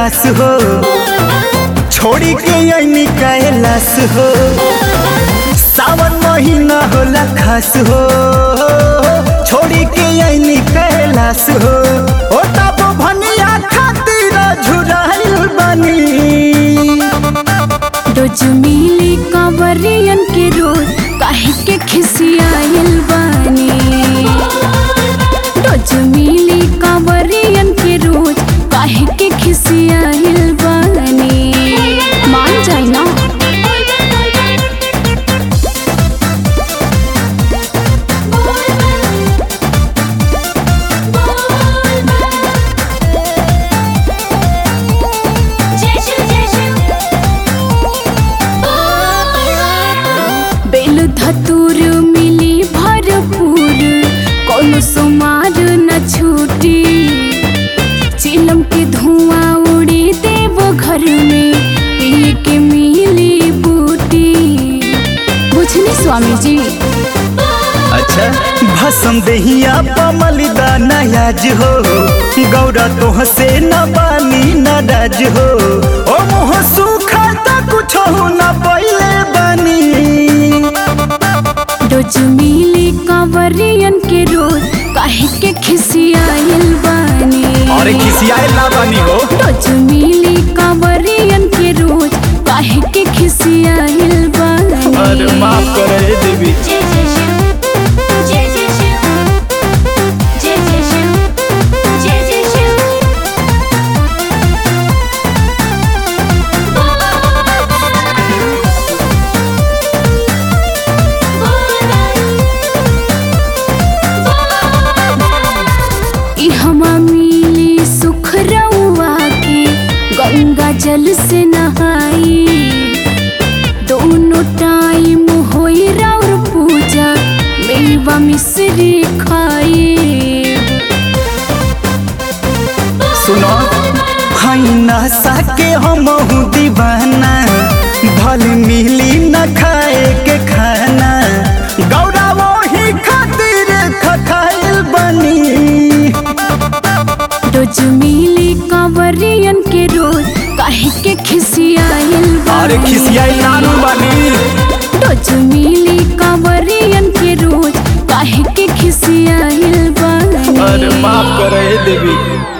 खास हो छोड़ी के ऐनी कैलाश हो सावन महीना होला खास हो छोड़ी के ऐनी कैलाश हो ओ तब भनिया खातिर झुराइल बनी रोज मिली कंवरियन के रोज काहे के खिसियाइल बानी रोज मिली कंवरियन के रोज काहे के खिसियाइल बानी मान जाए ना बेल धतूर मिली भरपूर कोनो सुमार न छूटी चिलम के धुआं उड़ी देव घर में पिए के मिली बूटी बुझनी स्वामी जी अच्छा भसम देहिया पमलिदा नयाज हो गौरा तोह से न बानी नाराज हो ओ मुँह सूखा त कुछ न पहिले बनी रोज मिली कंवरियन के रोज काहे के खिसियाइल बानी अरे खिसियाए ना बानी हो रोज मिली कंवरियन के रोज काहे के खिसियाइल बानी अरे माफ करे देवी जय जय शिव जय जय शिव जय जय शिव जय जय शिव ई हमा मिली सुख रउआ के गंगा जल से नहाई दोनों टाइम होई राउर पूजा मेवा मिश्री खाई सुनो हई नशा के हम दीवाना भल मिली न खाए के खाना गौरा वही खातिर खखाइल बनी रोज मिली कंवरियन के रोज काहे के खिसियाइल अरे बानी। खिसियाई नानू बानी रोज मिली कंवरियन के रोज काहे के खिसियाइल बानी अरे माफ करे देवी